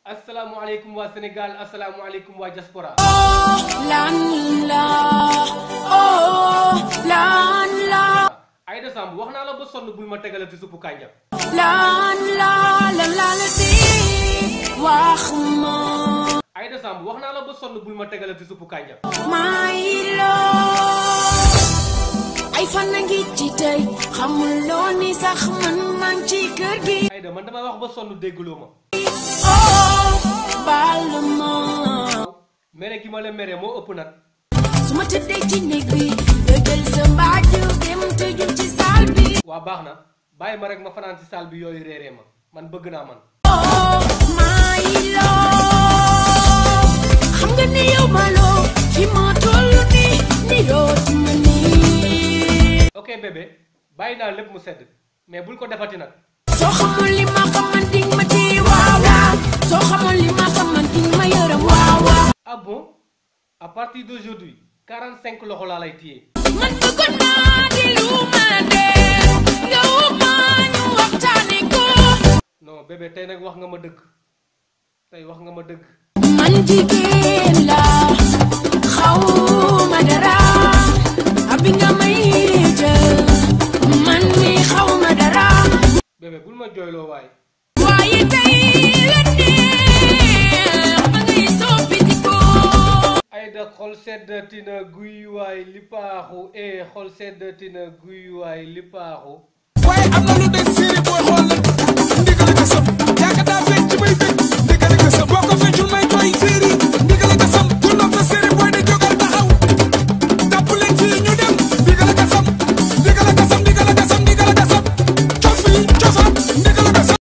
asalaamualeykum waa Sénégal asalaamualeykum waa diaspora. lan la oh lan la Aïda Samb wax naa la ba sonn bul ma tegalati suppu kànja. lan la lan la la di wax ma Aïda Samb wax naa la ba sonn bul ma tegalati suppu kànja. my love ay fan a ngi ci tey xamuloo ni sax man maa ngi ci kër gi Aïda man damay wax ba sonn déggloo ma. oh baal ma mere gi ma la mere moo ëpp nag. su ma tëddee ci néeg bi nga jël sa mbaaju dem tëju ci saal bi waa baax na bàyyi ma rek ma fanaan ci salle bi yooyu réeree ma man bëgg naa man. oh my love xam nga ni yow ma loo fi ma toll nii ni dootuma nii ok bébé bàyyi naa lépp mu sedd mais bul ko defati nag. soo xamul li ma xaman ding ma ci waaw waaw soo xamul li ma xaman ding ma yërëm waaw waaw ah bon à partir d'aujourd'hui 45 loxo laa lay téye. man bëgg naa di lu ma dee yow ma ñu waxtaane ko non bébé tey nag wax nga ma dëgg tey wax nga ma dëgg. man jigéen la xaw ma dara abi nga may jël man mi xaw ma dara bébé bul ma jooyloo waaye. waaye tey la neex ba ngay soppi di ko Aïda xol seddati na guy waay li paaxu eh xol seddati na guy waay li paaxu